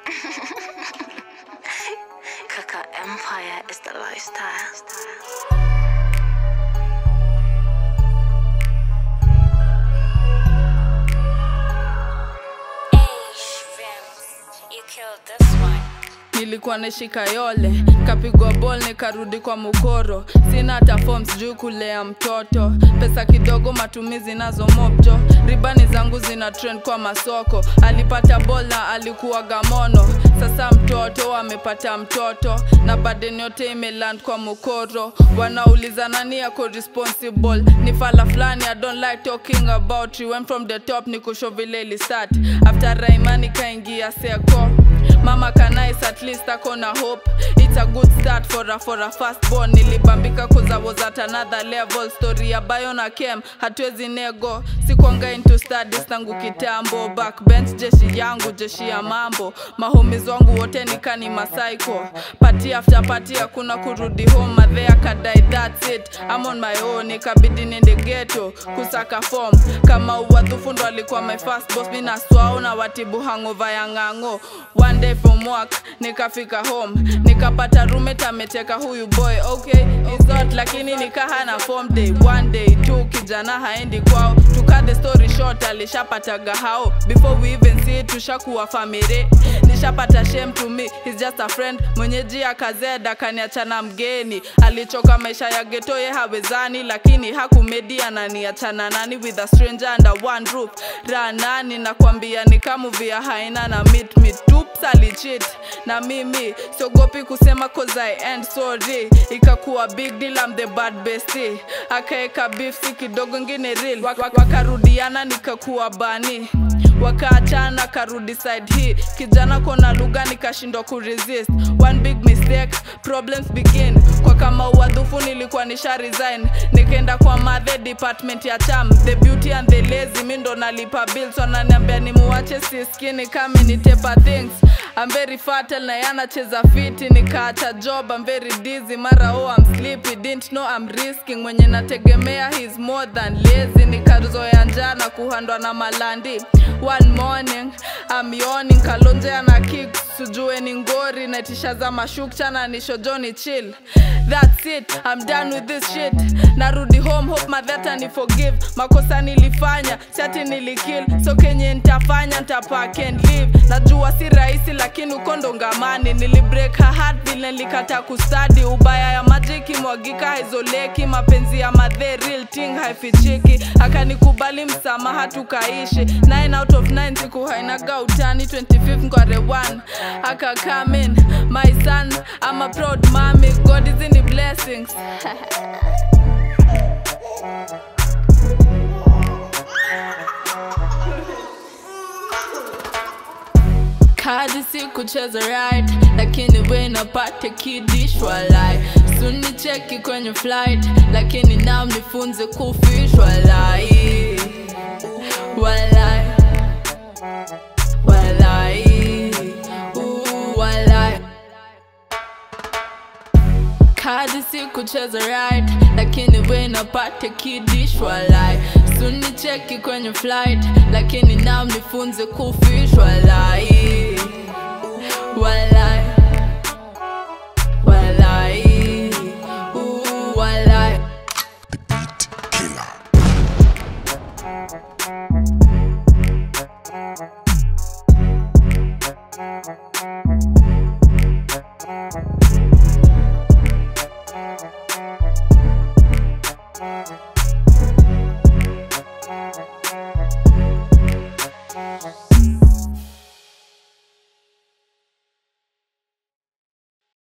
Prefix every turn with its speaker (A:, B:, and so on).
A: Kaka Empire is the lifestyle. You killed this one.
B: nilikuwa nashika yole kapigwa bol nikarudi kwa mukoro sina hata form sijui kulea mtoto pesa kidogo matumizi nazo mopto ribani zangu zina trend kwa masoko alipata bol na alikuwa gamono sasa mtoto amepata mtoto na badeni yote imeland kwa mukoro wanauliza nani yako responsible ni fala fulani i don't like talking about you went from the top ni kusho vile ilisat after raimani kaingia seko mama kanais at least ako na hope it's a good start for a, for a first born nilibambika cause I was at another level story ya bayo na kem hatuwezi nego sikwanga into studies tangu kitambo backbench jeshi yangu jeshi ya mambo mahomies wangu wote nikani masaiko pati after pati hakuna kurudi home madhea kadai that's it I'm on my own ikabidi nende ghetto kusaka form kama uwadhufu ndo alikuwa my first boss mi naswao na watibu hangover ya ng'ang'o one day from work nikafika home nikapata roommate ameteka huyu boy okay it's not lakini nikahana form day one day tu kijana haendi kwao to cut the story short alishapata gahao before we even see it tushakuwa family nishapata shame to me he's just a friend mwenyeji akazeda kaniachana mgeni alichoka maisha ya geto ye hawezani lakini hakumedi ananiachana nani with a stranger under one roof ranani nakwambia ni kamuvia haina na meet me tups alichit na mimi siogopi kusema cause I end sorry ikakuwa big deal I'm the bad bestie akaeka beef si kidogo ngine real Wak- wak- wakarudiana nikakuwa bani wakaachana karudi side hii kijana kona lugha nikashindwa kuresist one big mistake problems begin kwa kama uwadhufu nilikuwa nisha resign nikaenda kwa madhe department ya cham the beauty and the lazy mi ndo nalipa bills wananiambia nimuwache siskini kame nitepa things I'm very fertile na yanacheza fiti nikaacha job I'm very dizzy mara oh I'm sleepy didn't know I'm risking mwenye nategemea he's more than lazy nikazoya njana kuhandwa na malandi one morning I'm yawning kalonjea na kick sujue ni ngori naitisha za mashukcha na nishojoni chill that's it I'm done with this shit narudi home hope madhata ni forgive makosa nilifanya chati nilikill so kenye nitafanya ntapack and leave najua si rahisi lakini uko ndo ngamani nilibreak her heart vile nilikata kustadi ubaya ya maji ikimwagika haizoleki mapenzi ya madhe real thing haifichiki akanikubali msamaha tukaishi 9 out of 9 siku hainaga utani 25 ngware 1 aka come in my son I'm a proud mommy God is in the blessings kadi si kucheza right lakini we napate kidishwa lai suni cheki kwenye flight lakini nam nifunze kufishwa lai walai walai uh, walai kadi si kucheza right lakini we napate kidishwa lai suni cheki kwenye flight lakini nam nifunze kufishwa lai walai walai uh, walai
C: The Beat Killer.
A: Thank you.